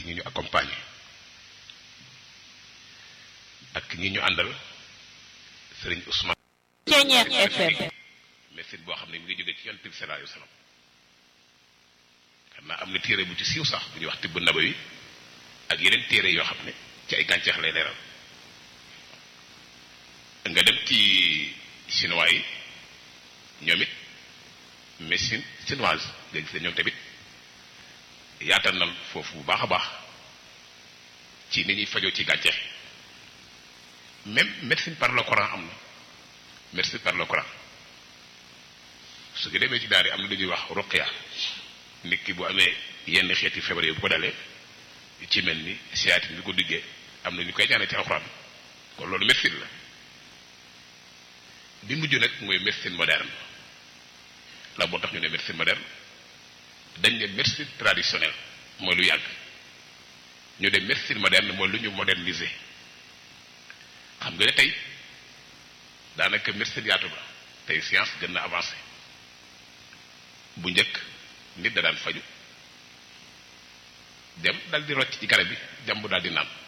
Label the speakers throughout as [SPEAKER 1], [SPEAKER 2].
[SPEAKER 1] ñi ñu accompagner ak ñi ñu àndal sëriñ Ousmane.
[SPEAKER 2] Ceeñeex FM.
[SPEAKER 1] médecine boo xam ne mi ngi jóge ci yonent bi sallallahu alayhi wasallam xam naa am na téere bu ci siiw sax bu ñuy wax tibb nabawi ak yeneen téere yoo xam ne ci ay gàncax lay leeral nga dem ci chinois yi ñoom it médecine chinoise nga gis ne ñoom tamit yaatal na foofu bu baax a baax ci ni ñuy fajoo ci gàncax même médecine par le Coran am na médecine par le Coran su ko demee ci daal yi am na lu ñuy wax ruqya nit ki bu amee yenn xeeti feebar yi bu ko dalee ci mel ni siyaatin bi ko diggee am na ñu koy ñaanee ci alxuraan kon loolu médecine la bi mujj nag mooy médecine moderne la moo tax ñu ne médecine moderne dañ ne médecine traditionnelle mooy lu yàgg ñu ne médecine moderne mooy lu ñu moderniser xam nga ne tey daanaka médecine yaatu ba tey science gën na avancé bu njëkk nit da daan faju dem dal di rocc ci garab bi jàmb daal di naan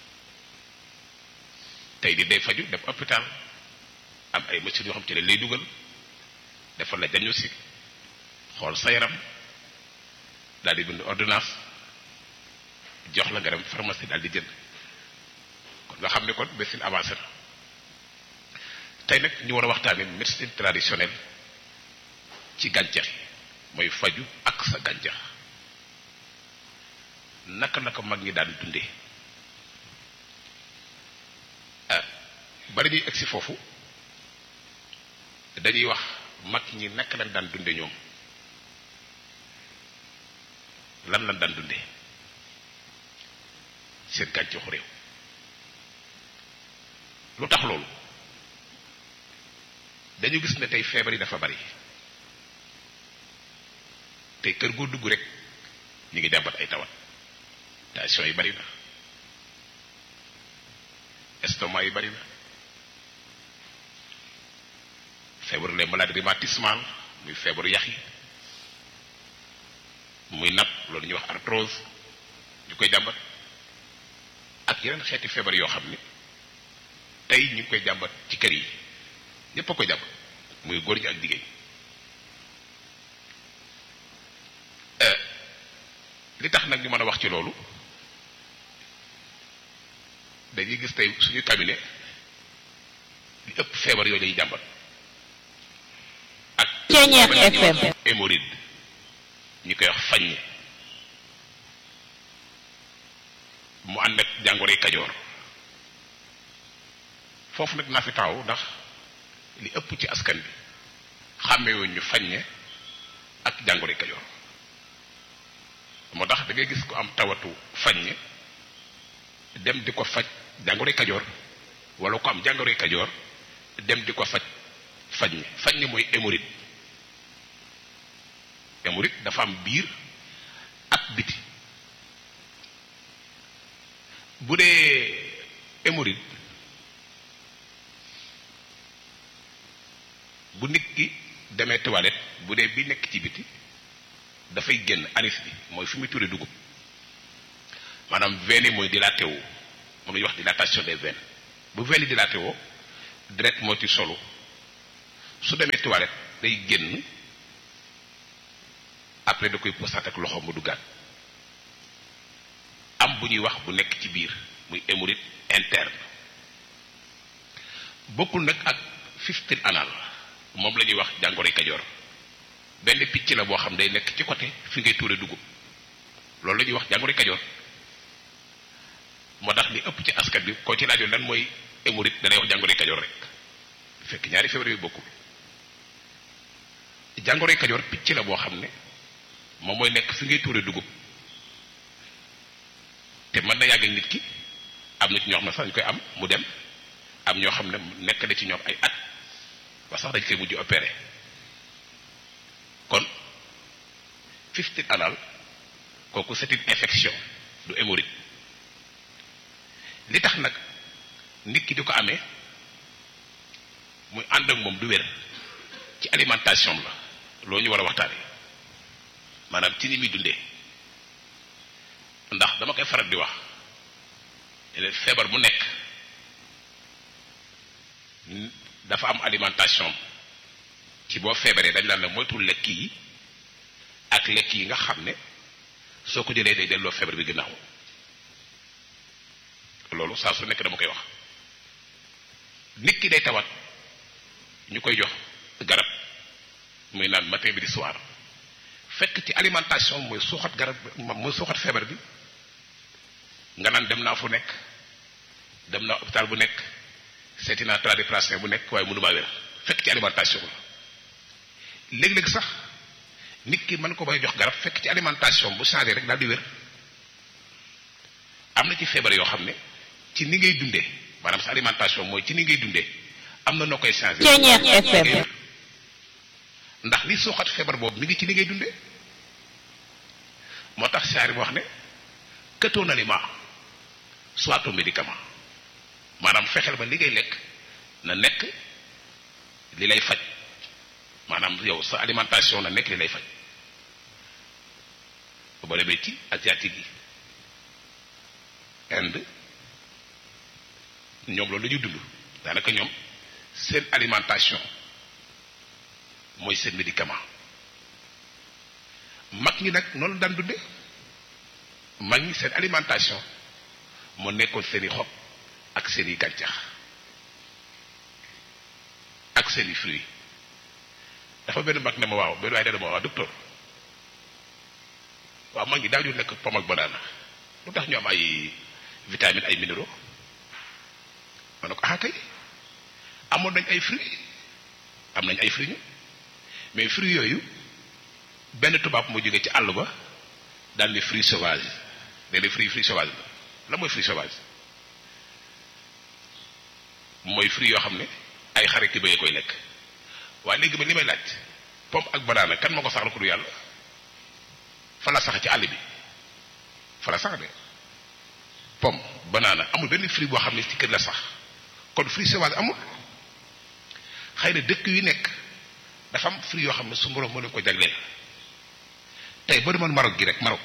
[SPEAKER 1] tey di day faju dem hôpital am ay machines yoo xam ci ne lay dugal defal la diagnostic xool sa yaram daal di bind ordonnance jox la nga dem pharmacie daal di jënd kon nga xam ne kon médecine avancée na tey nag ñu war a waxtaane médecine traditionnelle ci gàncax yi mooy faju ak sa gàncax naka naka mag ñi daan dundee ah bari ñuy egsi foofu dañuy wax mag ñi naka lañ daan dunde ñoom lan lañ daan dunde seen gàncaxu réew lu tax loolu dañu gis ne tey feebar yi dafa bari tey kër goo dugg rek ñu ngi jàmbat ay tawat tension yi bari na estomac yi bari na feebaru les maladies rhumatismales muy feebaru yax yi muy napp loolu ñuy wax arthrose ñu koy jàmbat ak yeneen xeeti feebar yoo xam ni tey ñu ngi koy jàmbat ci kër yi ñépp a koy jàmbat muy góor ñi ak jigéen li tax nag ñu mën a wax ci loolu dañuy gis tey suñu cabinet li ëpp feebar yooyu lay jàmbat ak
[SPEAKER 2] Ceeñeex FM.
[SPEAKER 1] hémorroïde ñu koy wax faññe mu ànd ak jàngoroy kajoor foofu nag naa fi taxaw ndax li ëpp ci askan bi xàmmewuñ ñu faññe ak jàngoroy kajoor moo tax da ngay gis ko am tawatu faññe dem di ko faj jàngoroy kajoor wala ko am jàngoroy kajoor dem di ko faj faññe faññe mooy hémorroïde hémorroïde dafa am biir ak biti bu dee hémorroïde bu nit ki demee toilette bu dee bi nekk ci biti dafay génn anis bi mooy fi muy turé dugub maanaam veine yi mooy dilaté wu moom la ñuy wax dilatation des veines bu veine yi dilaté woo direct moo ci solo su demee toilette day génn après da koy posaat ak loxo mu duggaat am bu ñuy wax bu nekk ci biir muy hémorroïde interne bokkul nag ak fistule anal moom la ñuy wax jàngoroy kajoor benn picc la boo xam day nekk ci côté fi ngay tuure dugub loolu la ñuy wax jàngoroy kajoor moo tax li ëpp ci askan bi koo ci laajoon lan mooy hémorroïde da lay wax jàngoroy kajoor rek fekk ñaari feebar yooyu bokkul jàngoroy kajoor picc la boo xam ne moom mooy nekk fi ngay tuure dugub te mën na yàgg ak nit ki am na ci ñoo xam ne sax dañ koy am mu dem am ñoo xam ne nekk na ci ñoom ay at ba sax dañ koy mujj opéré kon fistule anal kooku c'est une infection du hémorroïde li tax nag nit ki di ko amee muy ànd ak moom du wér ci alimentation la loo ñu war a waxtaane maanaam ci ni muy dundee ndax ndax dama koy faral di wax leen feebar bu nekk dafa am alimentation ci boo feebaree dañ naan la moytul lekk yi ak lekk yi nga xam ne soo ko jëlee day delloo feebar bi ginnaaw loolu saa su nekk dama koy wax nit ki day tawat ñu koy jox garab muy naan matin bi di soir fekk ci alimentation mooy suuxat garab mooy suuxat feebar bi nga naan dem naa fu nekk dem naa hôpital bu nekk seeti naa tradipraticien bu nekk waaye mënu maa wér fekk ci alimentation la léeg-léeg sax nit ki mën ko bay jox garab fekk ci alimentation bu changé rek daal di wér am na ci feebar yoo xam ne ci ni ngay dundee maanaam sa alimentation mooy ci ni ngay dundee am na noo koy changé
[SPEAKER 2] Ceeñeex FM.
[SPEAKER 1] ndax li suuxat feebar boobu mi ngi ci li ngay dundee moo tax saari bi wax ne que ton aliment soit ton médicament maanaam fexeel ba li ngay lekk na nekk li lay faj maanaam yow sa alimentation na nekk li lay faj boo demee ci asiatique yi Inde ñoom loolu la ñuy dund daanaka ñoom seen alimentation mooy seen médicament mag ñi nag noonu daan dunde mag ñi seen alimentation moo nekkoon seeni xob ak seeni gàncax ak seeni fruits dafa benn mag ne ma waaw benn waaye dana ma waaw docteur waaw mag ñi daaw ñu lekk pomme ak banana lu tax ñu am ay vitamines ay minéraux ma ne ko ah kay amoon nañ ay fruits am nañ ay fruits ñu mais fruits yooyu benn tubaab moo jógee ci àll ba daal ni fruits sauvages nee na fruits fruits sauvages la la mooy fruits sauvages mooy fruits yoo xam ne ay xarit ki bayee koy lekk waaye léegi ba li may laaj pomme ak banana kan moo ko saxal ko du yàlla fa la sax ci àll bi fa la sax de pomme banana amul benn fruit boo xam ne ci kër la sax kon fruits sauvages amul xëy na dëkk yu nekk dafa am fruits yoo xam ne su borom moo leen ko jagleel tey boo demoon Maroc gi rek Maroc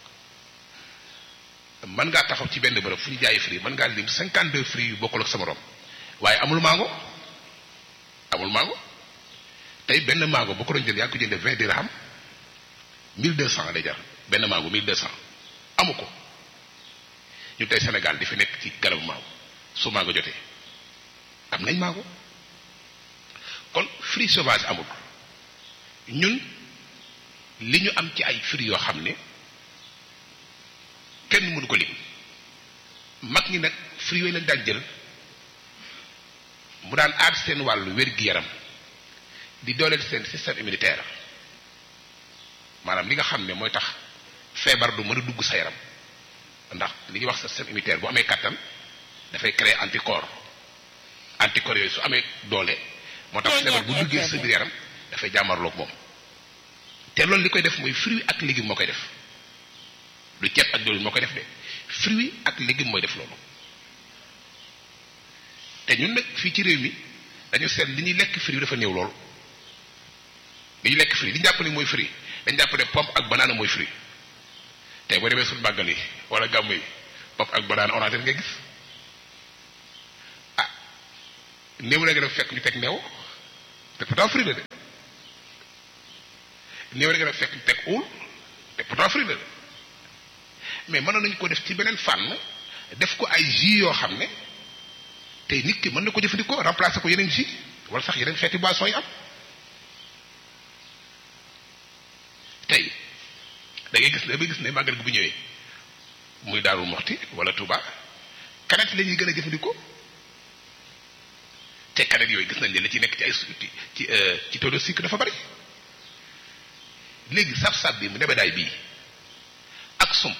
[SPEAKER 1] mën ngaa taxaw ci benn bërëb fu ñu jaayee fruits mën ngaa lim 52 fruits yu bokkul ak sa morom waaye amul mango amul mango tey benn mango boo ko doon jël yaa ngi ko jëndee 20 dirham 1200 lay jar benn mango 1200 amu ko ñu tey Sénégal di fi nekk ci garabu mango su mango jotee am nañ mango kon fruits sauvages amul ñun li ñu am ci ay fruits yoo xam ne kenn mënu ko lim mag ñi nag fruits yooyu lañ daan jël mu daan aar seen wàllu wér-gi-yaram di dooleel seen système immunitaire maanaam li nga xam ne mooy tax feebar du mën a dugg sa yaram ndax li ñuy wax système immunitaire bu amee kattan dafay créer anticorps anticorps yooyu su amee doole moo tax feebar bu duggee sa biir yaram dafay jàmmarloog moom te loolu li koy def mooy fruit ak légume moo koy def lu ceeb ak loolu moo koy def de fruit ak légume mooy def loolu te ñun nag fii ci réew mi dañu seet li ñuy lekk fruit dafa néew lool li ñuy lekk fruit li ñu jàpp ne mooy fruit dañ jàpp ne pomme ak banana mooy fruit tey boo demee suñu màggal yi wala gàmm yi pomme ak banana orange ngay gis ah néew la nga def fekk ñu teg neew te pourtant fruit la de néew la nga def fekk ñu teg uul te pourtant fruit la de mais mënoon nañu ko def ci beneen fànn def ko ay jus yoo xam ne tey nit ki mën na ko jëfandikoo remplacer ko yeneen jus wala sax yeneen xeeti boisson yi am tey da ngay gis ne da gis ne màggal gi bu ñëwee muy Daaru Moxti wala Touba canette la ñuy gën a jëfandikoo te canette yooyu gis nañ ne la ci nekk ci ay ci ci ci taux de sucre dafa bari léegi sab-sab bi mu nebedaay bii ak sump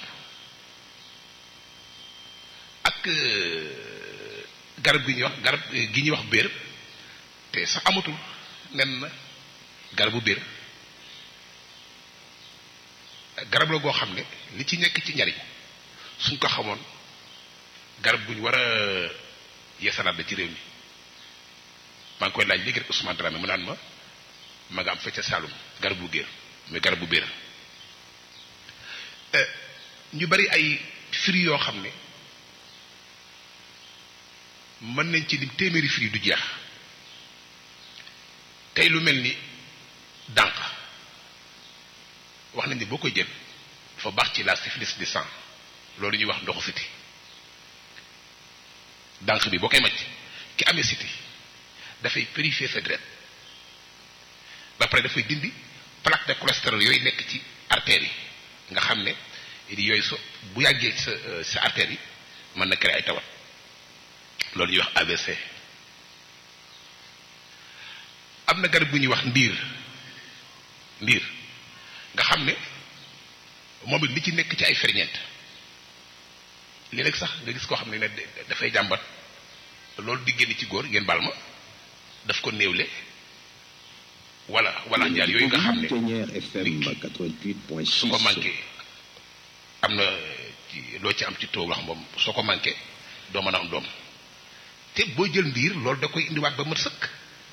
[SPEAKER 1] ak garab gi ñuy wax garab gi ñuy wax béer te sax amatul nen na garabu béer garab la goo xam ne li ci nekk ci njariñ suñ ko xamoon garab guñ war a yeesalaat la ci réew mi maa ngi koy laaj léegi rek Ousmane Dramé mu naan ma ma nga am fecca Saalum garabu géer muy garabu béer ñu bari ay fruits yoo xam ne mën nañ ci lim téeméeri fruits du jeex tey lu mel ni dànq wax nañ ni boo koy jël dafa baax ci la syphilis du sang loolu ñuy wax ndoxu siti dànq bi boo koy màcc ki amee siti dafay purifier sa deret ba pare dafay dindi plaque de cholestérol yooyu nekk ci artères yi nga xam ne yooyu so bu yàggee sa sa artères yi mën na créer ay tawat loolu ñuy wax AVC am na garab bu ñuy wax ndiir ndiir nga xam ne moom it li ci nekk ci ay ferñeent li rek sax nga gis koo xam ne ne dafay jàmbat loolu di génn ci góor ngeen baal ma daf ko néewle wala wala njaar yooyu nga xam ne su ko manqué am na ci loo ci am ci taux wax moom soo ko manqué doo mën a am doom te boo jël ndiir loolu da koy indiwaat ba mat sëkk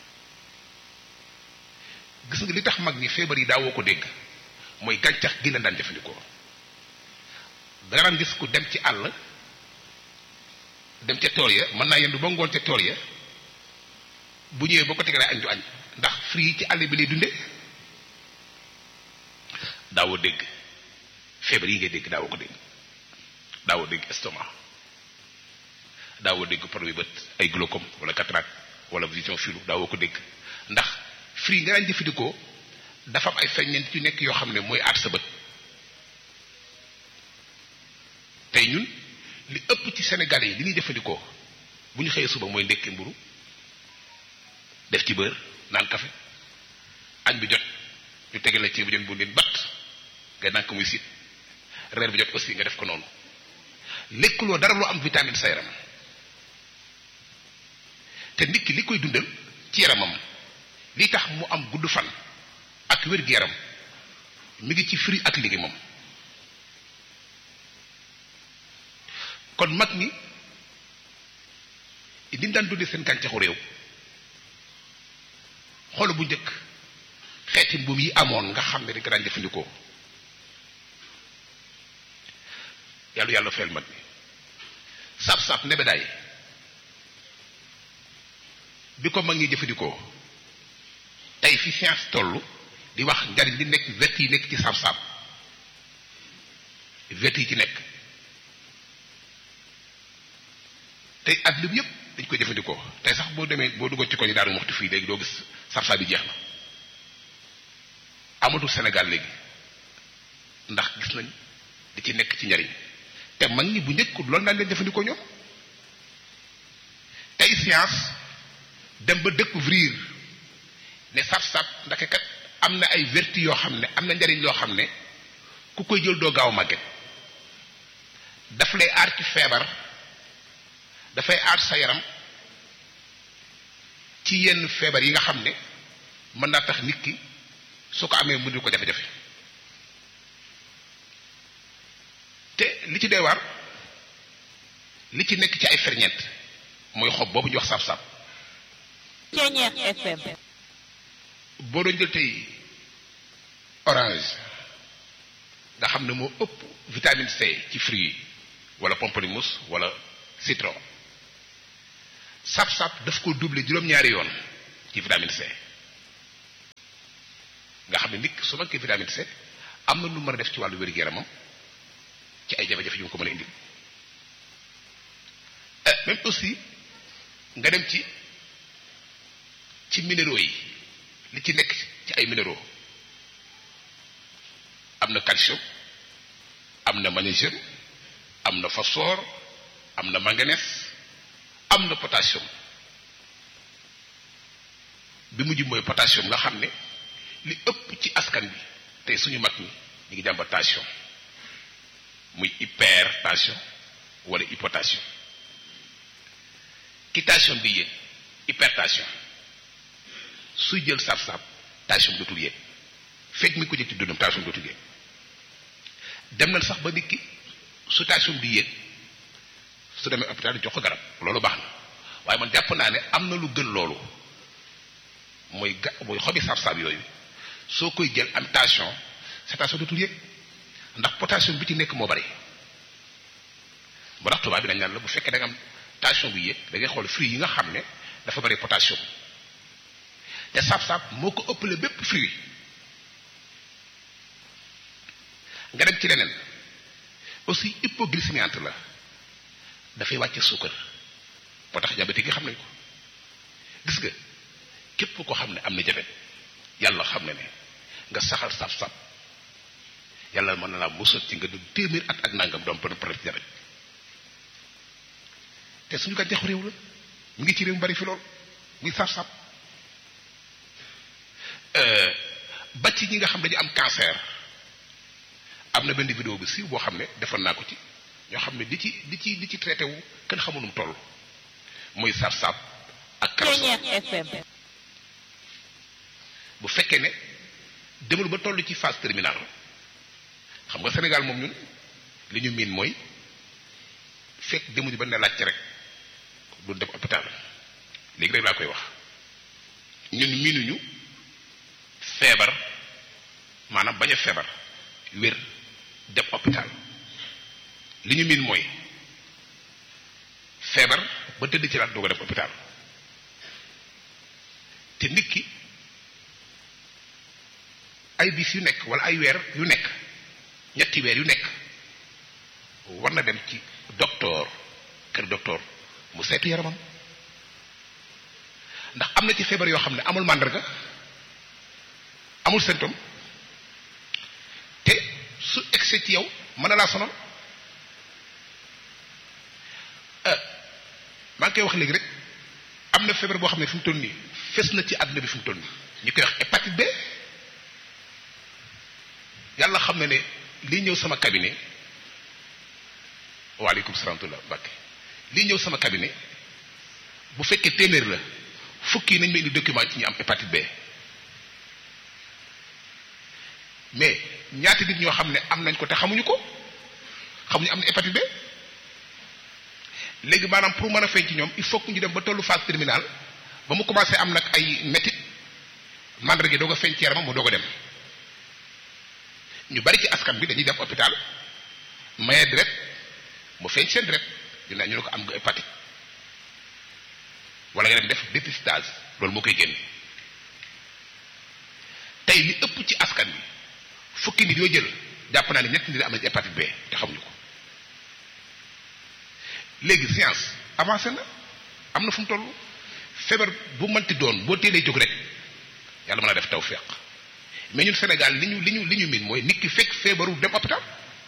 [SPEAKER 1] gis nga li tax mag ñi feebar yi daawoo ko dégg mooy gàncax gi la daan jëfandikoo danga daan gis ku dem ci àll dem ca tool ya mën naa yendu ba ngoon ca tool ya bu ñëwee boo ko tegalee añ du añ ndax fruits yi ci àll bi lay dunde daawoo dégg feebar yi ngay dégg daawoo ko dégg daawoo dégg estomac daawoo dégg problème bët ay glaucome wala cataracte wala vision floue daawoo ko dégg ndax fruits yi nga daan jëfandikoo dafa am ay ferñeent yu nekk yoo xam ne mooy aat sa bët tey ñun li ëpp ci Sénégalais yi li ñuy jëfandikoo bu ñu xëyee suba mooy ndekki mburu def ci beurre naan café añ bi jot ñu tege la ci bu jën bu leen batt nga naan ko muy siit reer bi jot aussi nga def ko noonu lekkuloo dara loo am vitamine sa yaram te nit ki li koy dundal ci yaramam li tax mu am gudd fan ak wér-gu-yaram mi ngi ci fruits ak légumes kon mag ñi ni ñu daan dundee seen gàncaxu réew xool bu njëkk xeeti mbuum yi amoon nga xam ne dañ ko daan jëfandikoo yàlla yàlla fayal mag ñi saab-saab nebedaay bi ko mag ñi jëfandikoo tey fi science toll di wax njariñ li nekk vert yi nekk ci saab-saab vert yi ci nekk tey at lim yëpp dañ koy jëfandikoo tey sax boo demee boo duggoon ci ko ñu daaru waxtu fii léegi doo gis saab-saab bi jeex na amatul Sénégal léegi ndax gis nañ di ci nekk ci njariñ te mag ñi bu njëkk loolu daan leen jëfandikoo ñoom tey science dem ba découvrir ne saf-saf ndake kat am na ay vertu yoo xam ne am na njariñ loo xam ne ku koy jël doo gaaw màgget daf lay aar ci feebar dafay aar sa yaram ci yenn feebar yi nga xam ne mën naa tax nit ki su ko amee mu di ko jafe-jafe te li ci dee waar li ci nekk ci ay ferñeent mooy xob boobu ñu wax saab-saab
[SPEAKER 2] Ceñeex FM
[SPEAKER 1] boo doon jël tey orange nga xam ne moo ëpp vitamine C ci fruits yi wala pamplemousse wala citron sab-sab daf ko doubler juróom-ñaari yoon ci vitamine C nga xam ne nit su manqué vitamine C am na lu mën a def ci wàllu wér-gu-yaramam ci ay jafe-jafe yu mu ko mën a indi même aussi nga dem ci ci minéraux yi li ci nekk ci ay minéraux am na calcium am na magnésium am na phosphore am na manganèse am na potassium bi mujj mooy potassium nga xam ne li ëpp ci askan bi tey suñu mag ñi ñu ngi jàmbat tension muy hypertension wala hypotension ki tension bi yéeg hypertension suy jël saab-saab tension dootul yéeg fekk mi ko jël ci dundam tension dootul yéeg dem nañ sax ba nit ki su tension bi yéeg su demee hôpital jox ko garab loolu baax na waaye man jàpp naa ne am na lu gën loolu mooy ga mooy xobi saab-saab yooyu soo koy jël am tension sa tension dootul yéeg ndax potassium bi ci nekk moo bari ba tax tubaab bi dañ naan la bu fekkee da nga am tension bu yéeg da ngay xool fruit yi nga xam ne dafa bari potassium te saab-saab moo ko ëppale bépp fruit nga dem ci leneen aussi hypoglycémiante la dafay wàcce suukar moo tax diabète gi xam nañ ko gis nga képp ko xam ne am na jabet yàlla xam ne ne nga saxal saab-saab yàlla mën na laa musal ci nga du téeméer at ak nangam doom benn problème ci jabet te suñu gàncaxu réew la mu ngi ci réew mu bari fi lool muy saab-saab ba ci ñi nga xam dañu am cancer am na benn vidéo bu siiw boo xam ne defoon naa ko ci ñoo xam ne di ci di ci di ci traité wu kenn xamul nu mu toll muy saab-saab ak
[SPEAKER 2] Ceeñeer FM
[SPEAKER 1] bu fekkee ne demul ba toll ci phase terminale xam nga Sénégal moom ñun li ñu miin mooy fekk demuñu ba ne laajte rek du dem hôpital léegi rek laa koy wax ñun miinuñu feebar maanaam bañ a feebar wér dem hôpital li ñu miin mooy feebar ba tëdd ci laat doog a dem hôpital te nit ki ay bis yu nekk wala ay weer yu nekk ñetti weer yu nekk war na dem ci docteur kër docteur mu seetu yaramam ndax am na ci feebar yoo xam ne amul màndarga amul symptôme te su excès ci yow mën na laa sonal maa ngi koy wax léegi rek am na feebar boo xam ne fi mu toll nii fes na ci àdduna bi fi mu toll nii ñu koy wax hépatite B yàlla xam na ne lii ñëw sama cabinet waaleykum salaam wa Mbàkke lii ñëw sama cabinet bu fekkee téeméer la fukki nañ ma indi document ci ñu am hépatite B mais ñaati nit ñoo xam ne am nañ ko te xamuñu ko xamuñu am na hépatite B léegi maanaam pour mën a feeñ ci ñoom il faut que ñu dem ba tollu phase terminale ba mu commencé am nag ay métit mandarga doog a feeñ ci yaramam mu doog a dem ñu bari ci askan bi dañuy dem hôpital maye deret mu feeñ seen deret ñu ne ñu ne ko am nga hépatite wala nga dem def dépistage loolu moo koy génn tey li ëpp ci askan bi fukki nit yoo jël jàpp naa ne ñetti nit am nañ hépatite B te xamuñu ko léegi science avancé na am na fu mu toll feebar bu mënti doon boo teelee jóg rek yàlla mën a def tawfeex mais ñun Sénégal li ñu li ñu li ñu miin mooy nit ki fekk feebaru dem hôpital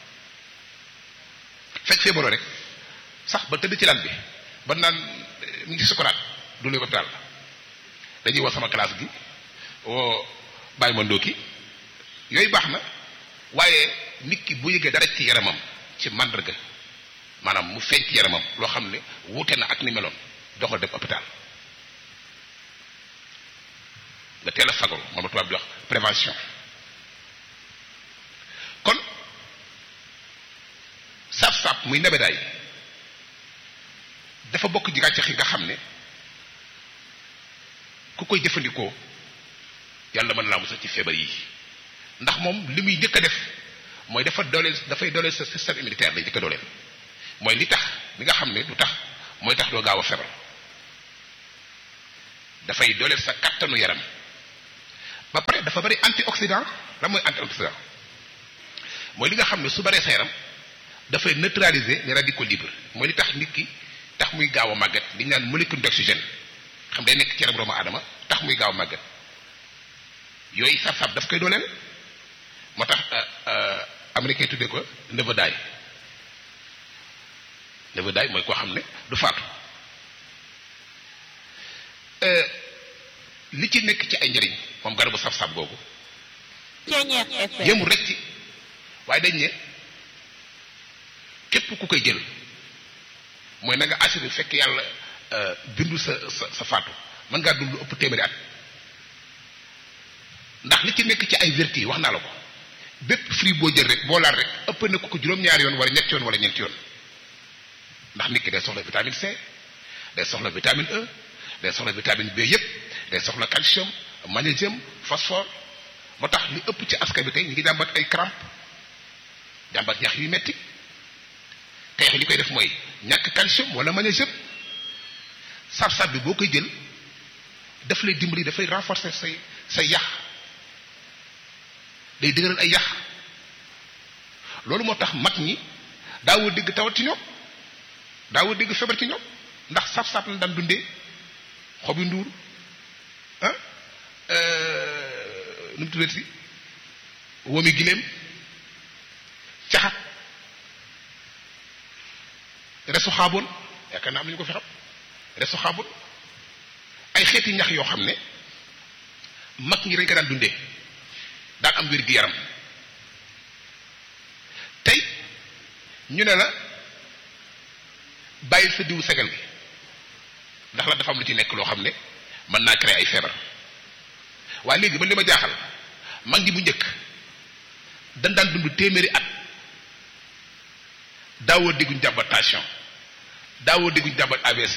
[SPEAKER 1] fekk feebaroo rek sax ba tëdd ci lal bi ba naan mu ngi sukuraat du léegi hôpital dañuy woo sama classe gi woo bàyyi ma ndóoki yooyu baax na waaye nit ki bu yëgee dara ci yaramam ci màndarga maanaam mu feeñ ci yaramam loo xam ne wuute na ak ni meloon doxal dem hôpital nga teel a fagaru moom la tubaab di wax prévention kon saab-saab muy nebedaay dafa bokk ci gàncax yi nga xam ne ku koy jëfandikoo yàlla mën na laa musal ci feebar yi ndax moom li muy njëkk a def mooy dafa dooleel dafay dooleel sa système immunitaire lay njëkk a dooleel mooy li tax li nga xam ne du tax mooy tax doo gaaw a feebar dafay dooleel sa kattanu yaram ba pare dafa bari antioxydant la mooy antioxydant mooy li nga xam ne su baree sa yaram dafay neutraliser les radicaux libres mooy li tax nit ki tax muy gaaw a màgget li ñu naan molécule d'oxygène xam day nekk ci yaram doomu aadama tax muy gaaw a màgget yooyu sab-sab daf koy dooleel moo tax américain tuddee ko never die never die mooy koo xam ne du faatu li ci nekk ci ay njëriñ moom garabu sab-sab googu
[SPEAKER 2] Ceeñeer FM
[SPEAKER 1] yëmul rek ci waaye dañ ne képp ku koy jël mooy na nga assuré fekk yàlla bindu sa sa sa faatu mën ngaa dund lu ëpp téeméeri at ndax li ci nekk ci ay vertu wax naa la ko bépp fruit boo jël rek boo laal rek ëpp na ko ko juróom-ñaari yoon wala ñetti yoon wala ñeenti yoon ndax nit ki day soxla vitamine C day soxla vitamine E day soxla vitamine B yépp day soxla calcium magnésium phosphore moo tax li ëpp ci askan bi tey ñu ngi jàmbat ay crampe jàmbat ñax yu metti xeex li koy def mooy ñàkk calcium wala magnésium sab-sab bi boo koy jël daf lay dimbali dafay renforcer say say yax day dëgëral ay yax loolu moo tax mag ñi daawoo dégg tawat ci ñoom daawoo dégg feebar ci ñoom ndax sab-sab la daan dundee xobi nduur ah nu mu tuddati si womi giléem caxat resu xaaboon yaakaar naa am nañu ko fi xam resu xaaboon ay xeeti ñax yoo xam ne mag ñi dañ ko daan dundee daan am wér gi yaram tey ñu ne la bàyyil sa diwu segal gi ndax la dafa am lu ci nekk loo xam ne mën naa créer ay feebar waaye léegi ba li ma jaaxal mag ñi bu njëkk dañ daan dund téeméeri at daawoo dégguñ jàmbat tension daawoo dégguñ jàmbat AVC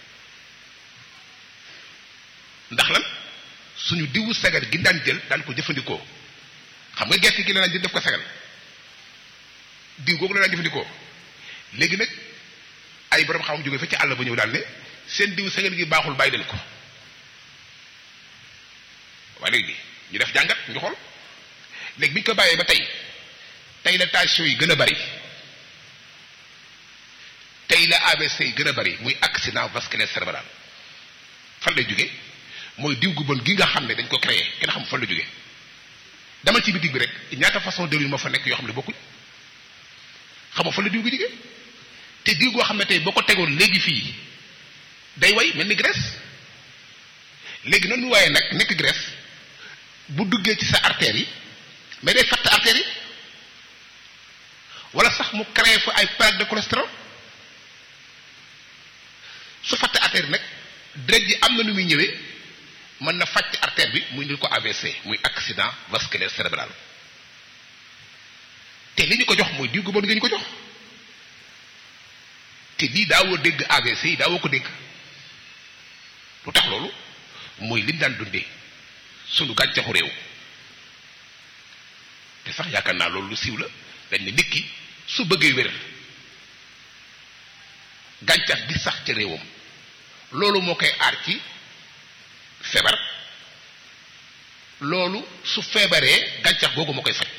[SPEAKER 1] ndax lan suñu diwu sagar gi daan jël daan ko jëfandikoo xam nga gerte gi la daan jël def ko sagal diw googu la daan jëfandikoo léegi nag ay borom xam jóge fa ci àll ba ñëw daal ne seen diw sagal gi baaxul bàyyi leen ko waaye léegi ñu def jàngat ñu xool léegi bi ñu ko bàyyee ba tey tey la tension yi gën a bari tey la ABC yi gën a bari muy accident vasculaire cérébral fan lay jóge mooy diw gu bon gi nga xam ne dañ ko créé kenn xam fan la jóge demal ci bitig bi rek ñaata façon diwlin moo fa nekk yoo xam ne bokkuñ xamoo fan la diw gi jóge te diw goo xam ne tey boo ko tegoon léegi fii day way mel ni graisse léegi noonu mu waaye nag nekk graisse bu duggee ci sa artère yi mais day fatt artère yi wala sax mu créé fa ay plaque de cholestérol su fatt artère yi nag deret ji am na nu muy ñëwee mën na fàcc artère bi muy indil ko AVC muy accident vasculaire cérébral te li ñu ko jox mooy diw gu bon nga ñu ko jox te lii daawoo dégg AVC yi daawoo ko dégg lu tax loolu mooy liñ daan dundee sunu gàncaxu réew te sax yaakaar naa loolu lu siiw la dañ ne nit ki su bëggee wér gàncax gi sax ca réewam loolu moo koy aar ci feebar loolu su feebaree gàncax googu moo koy faj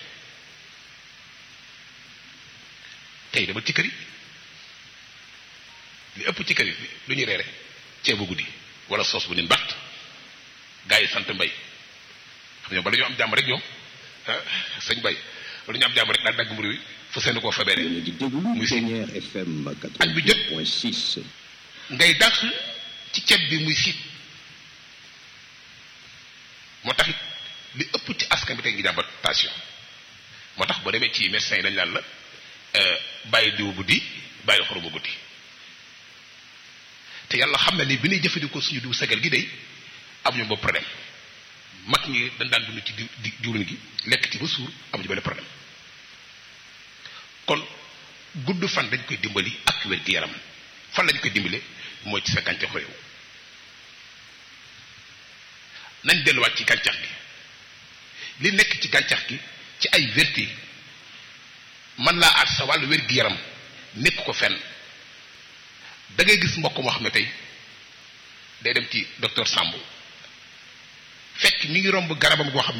[SPEAKER 1] tey dama ci kër yi li ëpp ci kër yi lu ñuy reere ceebu guddi wala soos bu nin batt gaa yi sant mbay xam ñoom bala ñu am jàmm rek ñoom sëñ mbay bala ñu am jàmm rek daal dagg mburu wi fu seen koo feebaree muy si añ bu jot ngay dàq ci ceeb bi muy siit moo tax li ëpp ci askan bi tey ngi jàmbat tension moo tax boo demee ci médecin yi dañ naan la bàyyi diw guddi bàyyi xoroma guddi te yàlla xam na ni bi ñuy jëfandikoo suñu diw sagal gi day amuñu boobu problème mag ñi dañ daan dund ci diw diwlin gi lekk ci ba suur amuñu benn problème kon gudd fan dañ koy dimbali ak wér gi yaram fan lañ koy dimbale mooy ci sa gàncax réew nañ delluwaat ci gàncax gi li nekk ci gàncax gi ci ay vertu man laa aar sa wàllu wér gi yaram nekk ko fenn da ngay gis mbokk moo xam ne tey day dem ci docteur Samb fekk mi ngi romb garabam goo xam